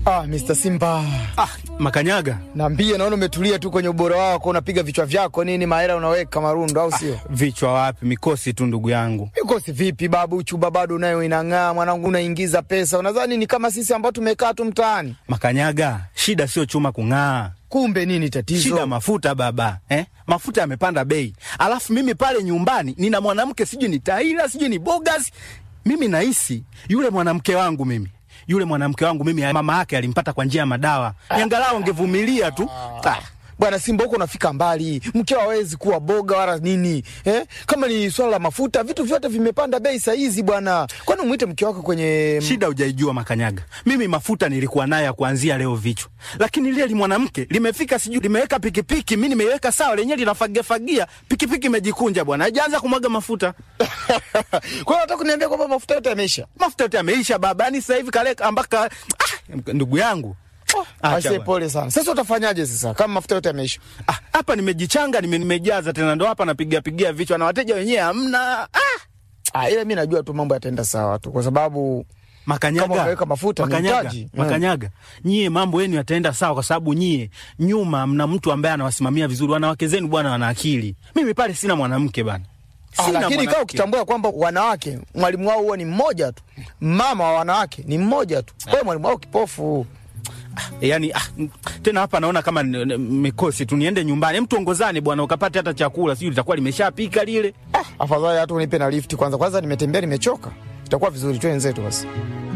Ah, Mr. Simba. Ah, Makanyaga, Naambie naona umetulia tu kwenye ubora wako, unapiga vichwa vyako nini, mahela unaweka marundo au sio? vichwa wapi? Mikosi tu ndugu yangu. Mikosi vipi babu, chuba bado nayo inang'aa mwanangu, unaingiza pesa. Unadhani ni kama sisi ambao tumekaa tu mtaani? Makanyaga, shida sio chuma kung'aa, Kumbe nini tatizo? shida mafuta baba eh? Mafuta yamepanda bei, alafu mimi pale nyumbani nina mwanamke sijui ni Taila sijui ni Bogas. Mimi nahisi yule mwanamke wangu mimi yule mwanamke wangu mimi mama yake alimpata kwa njia ya madawa, angalau angevumilia tu ah. Bwana Simba, huko unafika mbali, mkeo hawezi kuwa boga wala nini eh? Kama ni swala la mafuta, vitu vyote vimepanda bei saa hizi bwana. Kwani umwite mke wako kwenye Shida hujaijua Makanyaga, mimi mafuta nilikuwa nayo ya kuanzia leo vichwa, lakini lile li mwanamke limefika, sijui limeweka pikipiki, mi nimeiweka sawa, lenyewe linafagiafagia, pikipiki imejikunja bwana, haijaanza kumwaga mafuta. kwa hiyo nataka kuniambia kwamba mafuta yote yameisha? Mafuta yote yameisha baba, yani sasa hivi kaleka mpaka ah, ndugu yangu Acha Aise, bwana. pole sana. Sasa utafanyaje sasa kama mafuta yote yameisha? Ah, hapa nimejichanga, nime, nimejaza tena, ndo hapa napiga pigia vichwa na wateja wenyewe hamna. Ah, Ah, ila mi najua tu mambo yataenda sawa tu, kwa sababu Makanyaga, Kama unaweka mafuta ni Makanyaga, mtaji. Mm. Makanyaga, nyie mambo yenu yataenda sawa, kwa sababu nyie nyuma mna mtu ambaye anawasimamia vizuri. Wanawake zenu bwana wana akili, mimi pale sina mwanamke bana, Ah, Sina lakini kaa mwanamke. ukitambua kwamba wanawake mwalimu wao huwa ni mmoja tu, mama wa wanawake ni mmoja tu, kwa hiyo mwalimu wao kipofu. yani ah, m- tena hapa naona kama n- n- mikosi tu, niende nyumbani, mtu ongozane bwana, ukapate hata chakula, sijui litakuwa limeshapika lile. Ah, afadhali hata unipe na lifti kwanza. Kwanza nimetembea nimechoka, itakuwa vizuri tu wenzetu basi.